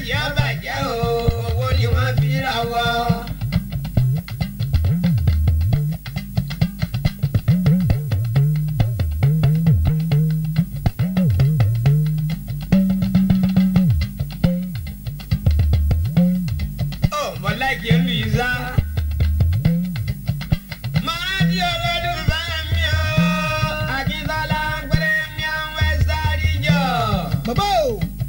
bàjẹ́ bàjẹ́ o owó ni wọ́n fi ra wọ́. ó mọ̀lẹ́kì olùyíṣà. máa di olólùfẹ́ mi o akíntọ́lá pẹ̀lẹ́ mi àwọn ẹ̀sà àdìjọ́. bàbá o.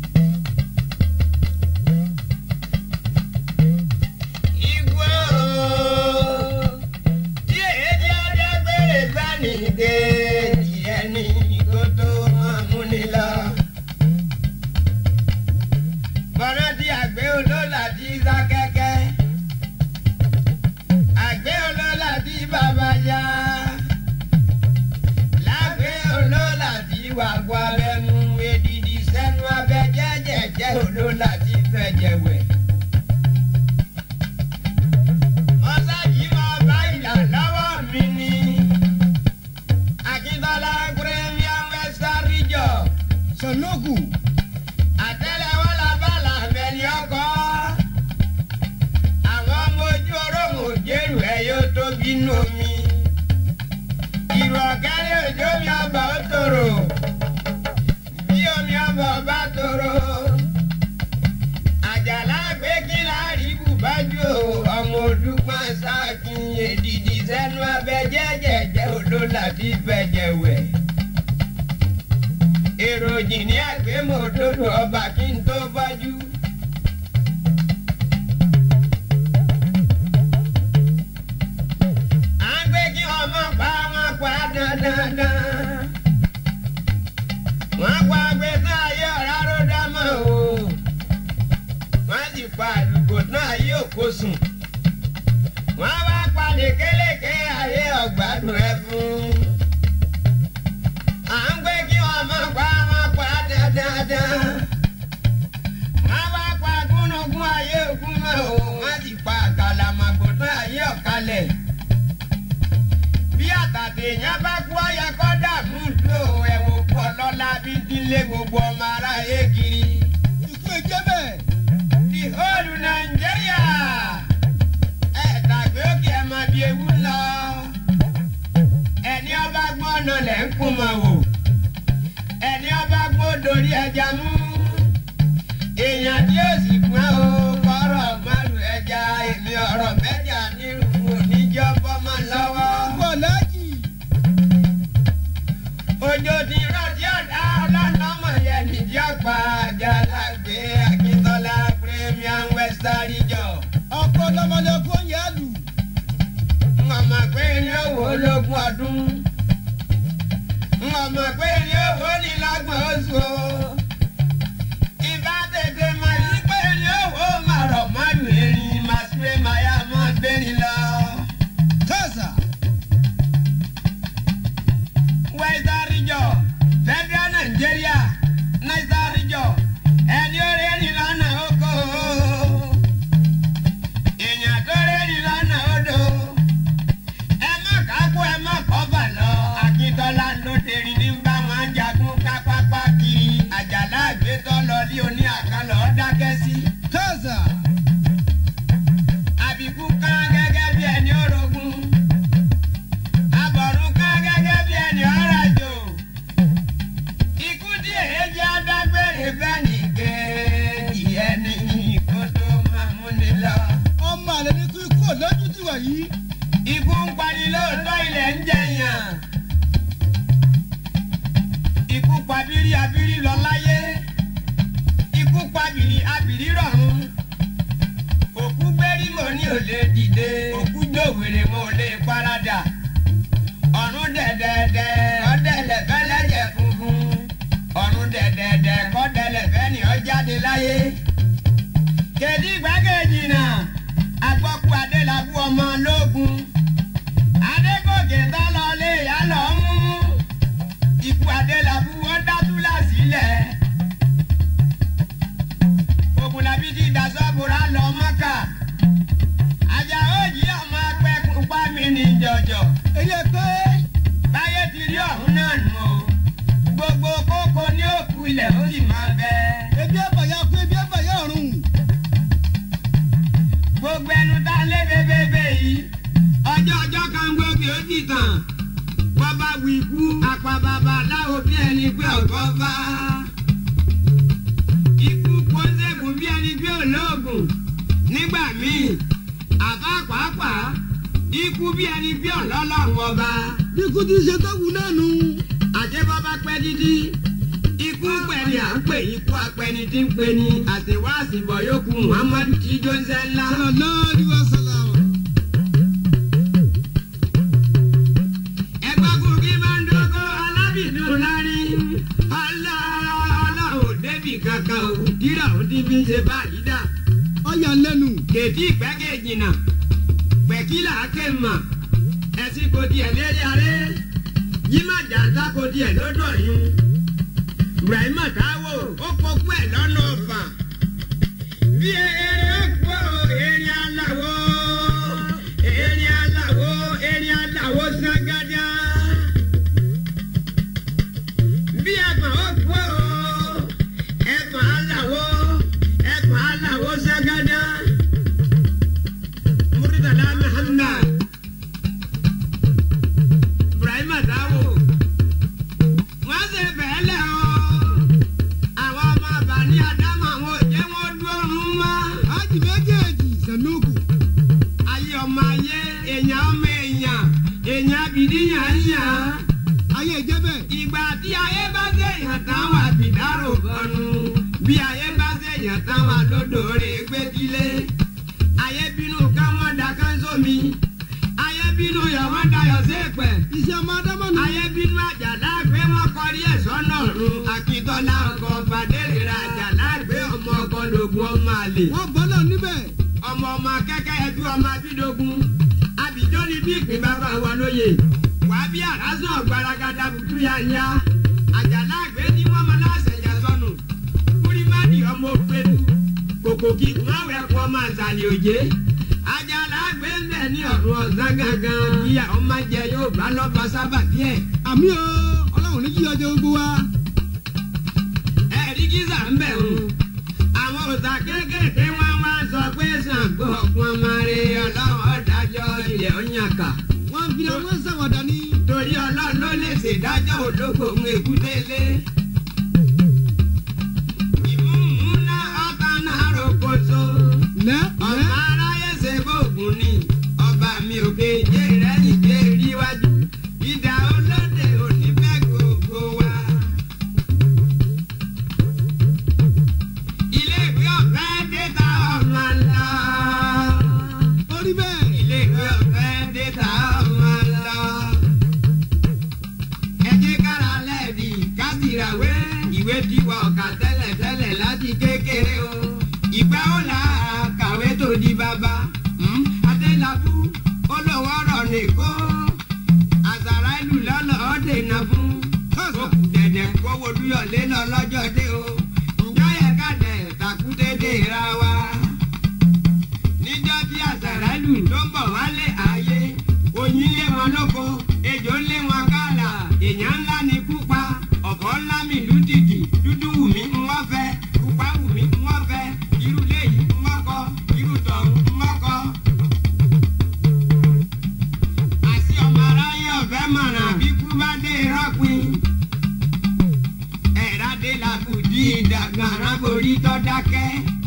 Igbó tí èdè adágbére sani dé tiẹ̀ ní kó tó máa múni lọ. Bọ́lá tí àgbẹ̀ olóòlà ti sá kẹ́kẹ́. Àgbẹ̀ olóòlà ti bàbá yá. Lágbẹ̀ olóòlà ti wà gbọ́ abẹ́nu èdìdì sẹ́nu abẹ́ jẹ́jẹ̀jẹ́ olóòlà ti fẹ̀jẹ̀ wẹ̀. Ọ̀sájì máa bá ìlà lọ́wọ́ mi ni. Akíntọ́lá Premier Western Region. sanogu. Àtẹ́lẹwọ́ la bá làmẹ́lì ọkọ̀. Àwọn ọmọ ojú orómù jẹ́rù ẹ̀ yóò tó bínú mi. Ìrọ̀kẹ́lẹ́ òjò mi ọba ó tòrò. Bí omi ọba ọba tòrò. Àjàlá gbé kí láàrí bùbájú o. Ọmọ olùpọ̀n sáàkín èdìdì sẹ́nu abẹ jẹ́jẹ̀jẹ́ olólà tí fẹ̀jẹ̀ wẹ̀ èròjì ní àgbémọ̀ òdodo ọba kí n tó bájú. à ń gbé kí ọmọ pa wọn pa dandandan. wọ́n pa agbẹ́sán ayé ọ̀rá ló dámọ̀ o. wọ́n sì pa àdúgbò náà ayé òkò sùn. wọ́n wá pa lékeléké ayé ọ̀gbádùn ẹ̀ fún à ń gbé kí ọmọ pa wọn pa dandandan. wọ́n bá pa gúnugún ayé ògún mọ́ o wọ́n sì pa àkàlàmàgbò tán ayé ọ̀kalẹ̀. bí àtàtì èèyàn bá kú ọyẹ kọ́ dààmú lò ẹ̀wọ̀n pọ̀ lọ́la bí dílé gbogbo ọmọ aráyé kiri. ikú ẹjẹ bẹ́ẹ̀. the whole Nigeria ẹ̀ tàgbé òkè ẹ̀ máa bí ewu lọ ẹni ọba gbọ́n ọ̀nà lẹ̀ ń kún mọ̀ wò ẹni ọba gbọ́n dorí ẹja mú èèyàn tí ó sì gbọ́n o kọ́rọ̀ márùn ẹja èmi ọ̀rọ̀ mẹ́jà nírú oníjọ́ bọ́mọ lọ́wọ́. bọ́lájì. òjò ti rántí ọ̀dà ọlọ́nà mọ̀ yẹn nídìí ọ̀pá àjàlágbé akíntọ́lá Premier Western Region. ọkọ lọmọlẹkọ ń yá lù. Màmá pé ní owó lógún ọdún. Màmá pé ní owó ní lágbọ̀n oṣù o. Ìbá tètè máa yí pé ní owó máa rọ̀ mọ́lù erin máa ṣe máa yá mọ́ gbérin lọ. kásá. Western Region, Federal Nigeria, Niger Region, ẹni ó rí ẹni lọ́nà oko. Èèyàn tó rí ẹni lọ́nà odò ẹ má kákó ẹ má kọ́bà lọ. akíntọ́lá ló derin ní bá wọn jagun kápápá kiri. àjàlá àgbétọ́ lọ ní oní àkàlọ́ dákẹ́ sí. kásá. àbíkú kán gẹ́gẹ́ bí ẹni orogún. abọ̀rún kán gẹ́gẹ́ bí ẹni ọ̀rajò. ikú tí èéjì adágbére fẹ́ nìkejì ẹni kó tó máa múni lọ. ọmọ àlẹ ní kú ikú òlójú ti wà yìí. Ikú ń pani lóòótọ́ ilẹ̀ ń jẹyàn. Ikú pa bírí abírí lọ láyé. Ikú pa bìrì abìrí rọ̀run. Òkú gbérí mo ní ò lè dìde. Òkú jòwèrè mo lè paradà. Ọ̀run dẹ̀dẹ̀dẹ̀ ọ̀dẹ̀lẹ̀ fẹ́lẹ́jẹ̀ funfun. Ọ̀run dẹ̀dẹ̀dẹ̀ kọ́dẹ̀lẹ̀ fẹ́ni ọ jáde láyé. Kèdí gbàgéjì náà, agbọ́kú Adélabú ọmọ lógun adégòkè tó lọ lé ìyá lọ mú ikú adélábù wọn dátúlà sílẹ̀ ògùnlàbí ti dasọ́bùrà lọ mọ́kà ajá òjì ọmọ apẹ́kùn pa mí ní jọjọ èyí ẹ pé báyé ti rí ọ̀hún náà nù o gbogbo kókó ní òkú ilẹ̀ ó sì máa bẹ ebi ẹ̀fàyà kú ebi ẹ̀fàyà ọ̀run. míì àbá pàápàá ikú bí ẹni bí ọlọ́lọ́run ọba bí kú ti ṣe tó wù náà nù. àjẹbọ́bá pẹ́ dídí ikú pẹ̀lú à ń pè ikú apẹni tí ń pe ni àtiwá àsìbọ̀ yòókù muhammadu tí jọ́nsẹ́ ńlá. sallallahu alaihi wasallam. ẹgbẹ́gun kí máa ń dógó alábìnú lárí ọlá ọlá ò débì kankan ò dírà ò dín bí ṣe báyìí dà. ọyà lẹ́nu. kèdí ìpẹ́kẹ̀ jìnnà pẹ̀kílà ké mà ẹ̀sìn kò tiẹ̀ lérí aré yíma jàǹdà kò tiẹ̀ lọ́dọ̀ yún Ibrahima Táíwò ó kókó ẹ̀ lọ́nà ọ̀fà bí eré ó kó eré aláwọ̀ eré aláwọ̀ eré aláwọ̀ sangada bí ẹ̀gbọ́n ó kó ẹ̀gbọ́n aláwọ̀ ẹ̀gbọ́n aláwọ̀ sangada. Murtala Muhammad Ibrahima Táíwò wọ́n ṣe bẹ́ẹ̀ lẹ̀ ọ́ àwọn ọmọ àbáni Ádámù àwọn òjẹ́ wọn dúró mọ́ ájì méjèèjì sànúkù. ayé ọmọ ayé èèyàn ọmọ èèyàn èèyàn abìdíyàn yàn ayé ìjẹ́bẹ̀. ìgbà tí ayé bá ṣe èèyàn táwọn àbìdárò kọnu bí ayé bá ṣe èèyàn táwọn àdódòrè gbẹ́dílé ayé bínú ká wọ́n da kánṣómi ayé bínú yọ̀ wọ́n dayọ̀ sí èpẹ̀ iṣẹ́ ọmọ ádámọ̀ nù. ayé bínú àjàlá gbé wọn kọrí ẹ̀sọ́ náà run akíntọ́lá ọkọ̀ fàdérera àjàlá gbé ọmọ ọkọ̀ lògùn ọmọ àlè wọ́n bọ́ náà níbẹ̀. ọmọ ọmọ akẹ́kẹ́ ẹbí ọmọ abídógún abidó ni bí ìpín bàbá wa lóye wà á bí àrásùn ọ̀gbaragada bùtú ya ya àjàlá gbé ní mọ́mọ́ náà ṣẹ̀yà sọnù kúrímádì ọmọ òpèlú kòkòkì máwẹ̀ kọ́ ọmọ àṣàlẹ̀ òjé àjàlá gbé ń bẹ̀ ní ọ̀run ọ̀sán gangan ìyá ọmọ jẹ yóò bá lọ́ba sábà díẹ̀ àmì o ọlọ́run ní kí ọjọ́ gbogbo wa. ẹ̀rí gíza ń bẹ̀ ń. àwọn òòṣà kéékèèké wọn wá sọ pé Ṣàngó ọ̀gbọ́n máa rí ọlọ́run ọ̀dájọ́ ilẹ̀ ọ̀yànkà. wọ́n fi àwọn sàwọ̀dà ní. torí ọlọ́run ló lè ṣèdájọ́ òdòkò ń èkútélé. ìmúmúná ọ̀tá náà rokoṣo. lẹ́ ọ̀nà lẹ́. aráyé ṣe bóògùn ni ọba mi ò kéje rẹ̀ nìké ríwájú. ìdá olóde òní fẹ́ gbogbo wa. ilé ìwé ọ̀fẹ́ dé ta ọmọ ńlá. orí bẹ́ẹ̀. ilé ìwé ọ̀fẹ́ dé ta ọmọ ńlá. ẹ jẹ́ kára lẹ́ẹ̀dì kásìràwé ìwé tiwa ọ̀kà tẹ́lẹ̀ tẹ́lẹ̀ láti kékeré o. ìgbà ó là á kàwé tó di bàbá. Hmm? adélábù olówó ọ̀rọ̀ nìkó. àṣàrà ìlú lọ́nà ọ̀dẹ̀ iná fún. ó kù dẹ̀dẹ̀ kówó dúyọ̀lé lọ lọ́jọ́ dé o. ǹjọ́ yẹ ká dẹ̀ takútédé ra wa níjọ́ tí àṣàrálù tó ń bọ̀ wálé ayé oyin lé wọn lóko ejò lé wọn kálà èèyàn ńlá ni kúpa ọ̀bọ̀ ńlá mi lù dìdì dúdú wù mí ń wọ́n fẹ́ pupa wù mí ń wọ́n fẹ́ irú léyìí ń wọ́n kọ́ irú tọ̀hún ń wọ́n kọ́. àti ọmọ aráyé ọ̀fẹ́ mọ̀ràn bí kú bá dé rọ́pin ẹ̀rádé làkùdí ìdàgbà aráborí tó dákẹ́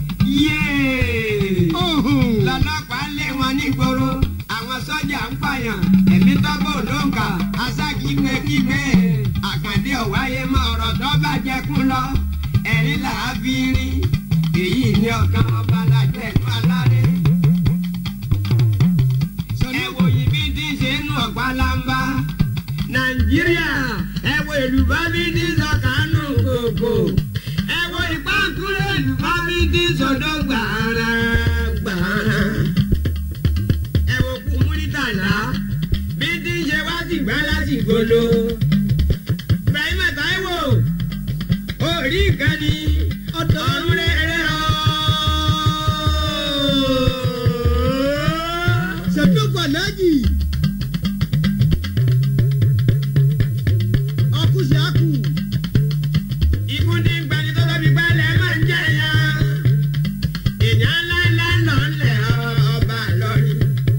yéé Ohun. lọ́lọ́pàá lé wọn nígboro àwọn sọ́jà ń pààyàn ẹ̀mí tọ́gbọ̀ olóńkà aṣákígbékígbé àkàndé ọ̀wáyé mọ ọ̀rọ̀ tó bàjẹ́ kú lọ ẹ̀rín là á fi rí èyí ni ọ̀kan ọba lajẹ́ inú aláré. ẹ wo yìí bí tí ń ṣe nù ọ̀pá lámbá nàìjíríà ẹ wo èlùbá bí tí ń sọ kánú kòkò ẹ wo ìpáǹkúrẹ́ èlùbá bí tí ń sọdọ̀ gbàrà gbàrà ẹ wo kú múrítàlá bí tí ń ṣe wá sí gbá lásìkò lo Ibrahima Táíwò orí ìkànnì ọ̀run rẹ̀ ọ́. sànúkù aláàjì. ọkùsì àkù. Ikú ní gbani tó tóbi pẹ́lẹ́ máa ń jẹ́ ya. Èèyàn ńlá ńlá lọ ńlẹ̀ ọba lọ́rí.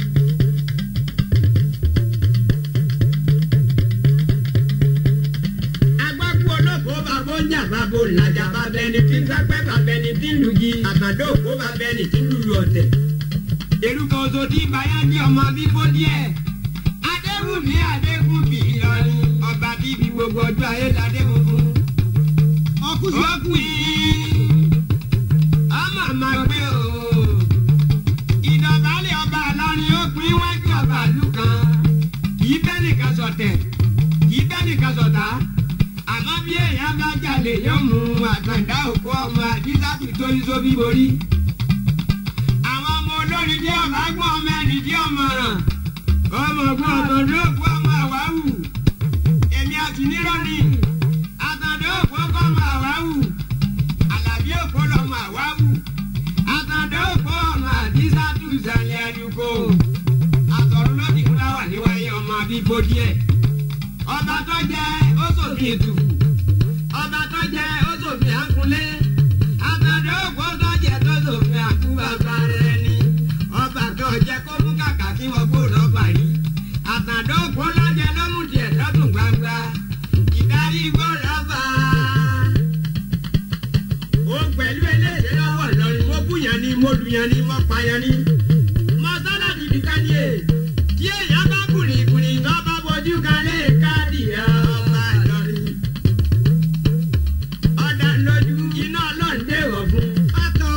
Agbákú olóko bàbá ọjà bàbá òǹlàjà bàbá ẹni tí ń sápẹ́ bàbá ẹni tí ń lùgì. Àkàndó òkú bàbá ẹni tí ń lùlù ọ̀tẹ̀. Erúkọ oṣù tí báyá jẹ́ ọmọ bíbó díẹ̀. Adéwùmí Adégúnbí Ìlọrin. Ọba bíbí gbogbo ọjọ́ ayé ládé funfun. ọkùsì Ó àkù pín. Ọmọ máa gbé o. Ìdọ̀bálẹ̀ ọba Ìlọrin ó pín wájú ọba ìlú kan. Kì í bẹ́ nìkan sọ̀tẹ̀. Kì í bẹ́ nìkan sọ̀tá. Àmọ́ bí èèyàn bá jalè yóò mú àtàndá òkú ọmọ àdísábì tó ń sóbí borí. Àwọn ọmọ olórin dé ọ̀bá gbọ́n ọmọ ẹni dé ọmọràn. Ọmọ ọgbọ́n ọ̀tọ̀dọ́ òkú ọmọ àwáwù. Èmi àti nírọ̀ ni. Àtàndá òkú ọkọ̀ ọmọ àwáwù. Àlàbí òkú lọmọ àwáwù. Àtàndá òkú ọmọ àdísábì ìsàlẹ̀ àdúgbò. Àtọ̀run ló ti fúláwà níwáyé ọmọ bíbó díẹ̀ ọba tó jẹ oṣòfin ètùkù ọba tó jẹ oṣòfin àkúnlé àtàdé ògbó tó jẹ tó ṣòfin àkúbàbà rẹ ni ọba tó jẹ kó mú kàkà kí wọn gbóòdò parí àtàdé ògbó lọjẹ lọmú tiẹ lọdún gbangba ìdarí gbọ́dọ̀ bá ó pẹ̀lú eléyìí lọ́wọ́ lọ́rin mo búyan ni mo lùyan ni mo pààyàn ni mo sọ́dọ̀ dìbì ká ní è tí èèyàn bá kùnìkùnì tó bá bojú kan lè káàdì ọmọ Ìlọrin. ọ̀dà lójú iná ọlọ́ọ̀dẹ wọ̀ fún. àtọ̀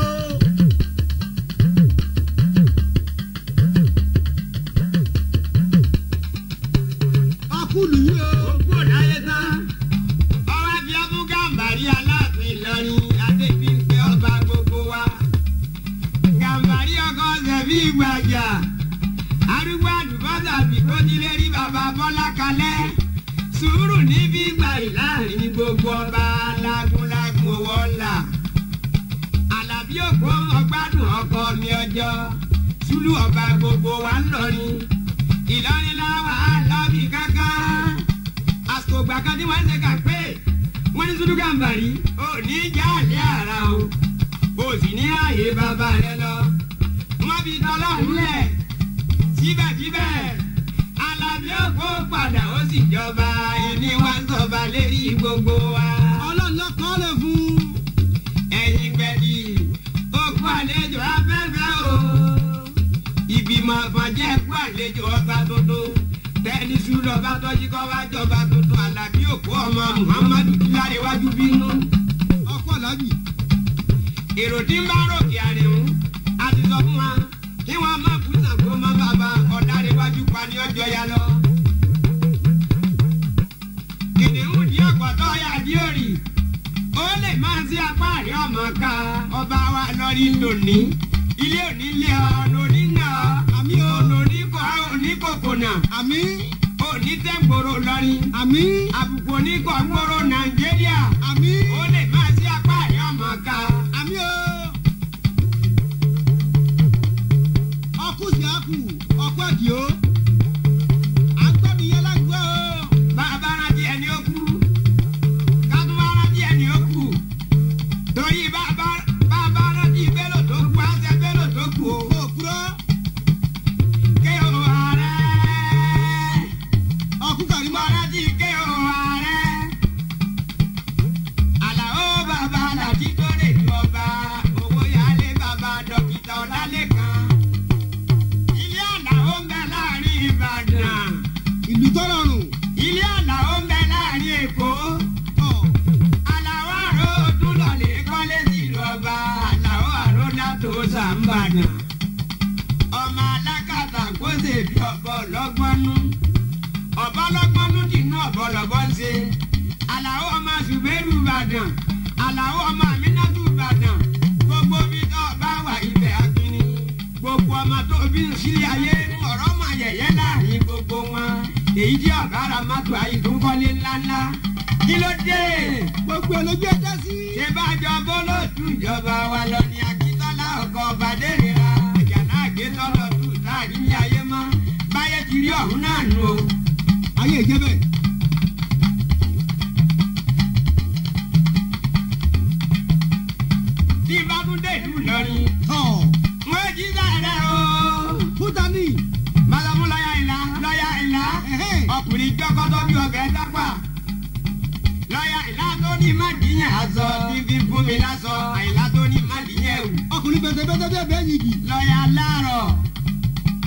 ọkùlù yìí o òkú òdáyé tán. ọwọ́ fi abúgàmbàrí aláàfin Ìlọrin adébíyìnpé ọba gbogbo wa. gàmbàrí ọkọ ṣẹ̀fí ìgbàjà. arúgbó àlùbọ́sà bìkó nílé rí bàbá bọ́lá kalẹ̀. sùúrù níbí gbà láàrin gbogbo ọba lágúnlágún owó ńlá. àlàbí òkú ọmọ gbádùn ọkọ mi ọjọ́. sùlù ọba gbogbo wa ń lọrin. Ìlọrin láwa lọ́bì kankan. àsìkò gbà kan tí wọ́n ń ṣe kà pé wọ́n ní Sùlù Gàmbàrí ò ní já àlẹ́ ara o. o sì ní ààyè bàbá rẹ lọ. wọ́n fi tọ́lọ́run lẹ̀ síbẹ̀síbẹ̀ Alábí òkú padà ó sì jọba ẹni wá ń sọba lérí gbogbo wa. ọlọ́ọ̀lọ́kọ́ lè fún ẹ̀yin gbẹ̀dì òkú àlejò afẹ́fẹ́ o. ìgbìmọ̀ àfọ̀njẹ́ kú àlejò ọba tuntun. tẹ́ni sùúrù ọba tọ́jú kọ́ wá jọba tuntun Alábí òkú ọmọ Muhammadu Láréwájú bínú. ọkọ̀ làbì èrò tí ń bá rògbì àrẹ̀hún a ti sọ fún wa kí wọ́n má kú Ṣàngó má bàbá ọ̀dàrẹ́wájú pa ní ọjọ́ ya lọ. kìnìún di ọ̀pọ̀tọ́ ya di òrì ó lè máa sí apá àrí ọmọ ká ọba wa lórí lónìí ilé òní lé ọ lóní náà àmì òní kò òní kòkò náà àmì òní tẹ́gbòrò lọ́rin àmì àbùkù oníkọ̀ọ́gbòrò Nàìjíríà àmì ó lè máa sí apá àrí ọmọ ká. àmì o ọkùsì àkù ọkọ̀ ẹ̀dì o àgbọ̀nìyẹ lágbó o bàbá rántí ẹni ó kú kátó bá rántí ẹni ó kú torí bàbá bàbá rántí bélò tó kú àṣẹ bélò tó kú o. kò kúrò ké o ààrẹ ọkù kàrí mo mọ́ rántí ké o ààrẹ. àlàó bàbá láti tó lè ju ọba owó yálé bàbá dókítà ọlálẹ́kan. ilé àlàó ń bẹ láàrin Ìbàdàn ìlú tó rọrùn ilé àlàó ń bẹ láàrin Èkó. ọ̀ Àlàó àrò dúlọ̀lẹ̀ kọ́lé sílùú ọba Àlàó àrò látò sàmbàdàn. Ọmọ alákàtà kóṣe bí ọ̀bọ lọ́gbọ́nú. Ọ̀bọ lọ́gbọ́nú dìnnú ọ̀bọ lọ́bọ́ ń ṣe. Àlàó ọmọ Ṣùgbẹ́rù Ìbàdàn. Àlàó ọmọ Àmínátù Ìbàdàn. Gbogbo bí tó bá wà ibẹ̀ akínní. Gbogbo ọmọ tó bí ń sílé ayé ọ̀rọ̀ mọ̀ yẹ̀yẹ́ láàrin gbogbo wọn. Èyí jẹ́ ọ̀gára mọ́tò àyíkúnkọ́lé ńláńlá. Kí ló dé? gbogbo olójú ẹjẹ sí ṣé bá jọ bọ́lọ́dù ìjọba wa lọ ní akíntọ́lá ọkọ̀ bàdérera àjàlá àgbétọ́lọ́dù láàrin ní ayé mọ́ báyé ti rí ọ̀hún náà nù o. ayé ìjẹ́ bẹ́ẹ̀ bí bá tún dé ìlú Ìlọrin ọ̀ wọ́n jí sáré o. fúta ní bàlámú lọ́yà ìlà lọ́yà ìlà ẹ̀hẹ́ ọkùnrin gbọ́kọ́tọ́ bí ọbẹ̀ dápà. lọ́yà ìlà tó ní má dìyàn aṣọ bíbí fún mi lásọ àìlá tó ní má dìyàn ẹ̀wù. ọkùnrin bẹ̀tẹ̀bẹ̀tẹ̀ bẹ́ẹ̀ bẹ́ẹ̀ yìí lọ́yà láàrọ̀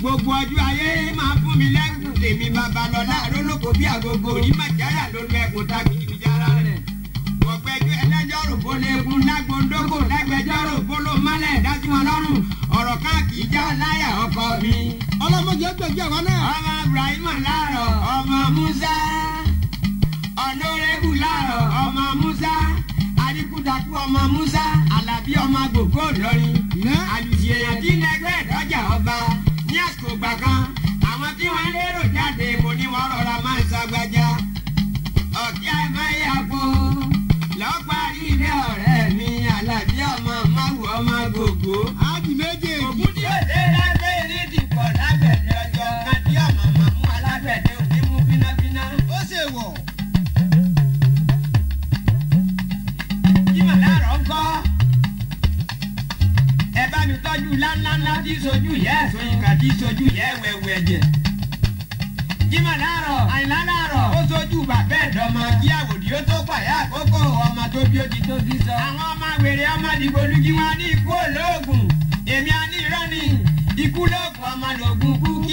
gbogbo ọjọ́ ayé máa fún mi lẹ́kùn tèmi babalọ́lá rólókò bí àgógó rí màjáyà lórí ẹkùn tàbí ìjára rẹ̀. ọ̀gbẹ́jọ́ ẹlẹ́jọ́rò bó léegun lágbóńdógò lágbẹjọ́rò bó ló mọ́lẹ̀ dájú wọn lọ́rùn ọ̀rọ̀ káàkiri já láyà ọkọ mi. ọlọ́mọdé gbẹ̀jẹ̀ wa náà. ọmọ ibrahim láàrọ̀ ọmọ musa ọ̀nọ́rẹ́bù láàrọ̀ ọmọ musa adikudaku ọmọ musa alábí ọmọ gbogbo lọrin Ǹjẹ́? àlùsí èèyàn tí nẹgbẹ́ ìdọ́jà ọba ní àsìkò gbà kan àwọn tí wọ́n lérò jáde mo ní wọ́n rọra máa ń sagbájá ọ̀kí àìmáyàpọ̀ lọ́parí ilé ọ̀rẹ́ mi alábí ọmọ máwù ọmọ gbogbo. ájì méjèèjì. ògùn tí ó dé lágbé ní dìpọ̀ lágbẹ̀dẹ ọjọ́ kan tí ọmọ màmú alágbẹ̀dẹ òní mú bínábíná. ó ṣe wọ̀. kí màláàrọ̀ ń kọ́. ẹ bá mi tọ́jú ńláńláńlá tí sojú yẹ ẹ̀sùn ìgbà tí sojú yẹ wẹ̀wẹ̀ ẹ̀jẹ̀. kí màláàrọ̀ àyìnlá láàrọ̀ ó sojú bàbá ẹ̀dọ́mọ kí àwòdì ó tó pàyà àkókò ọmọ tó bí ó ti tó bí sọ. àwọn ọmọ wèrè ọmọ dìgbòlugi wọn ní ikú olóògùn èmi á ní irọ́ ni ikú lóògùn ọmọ lògùn kú kí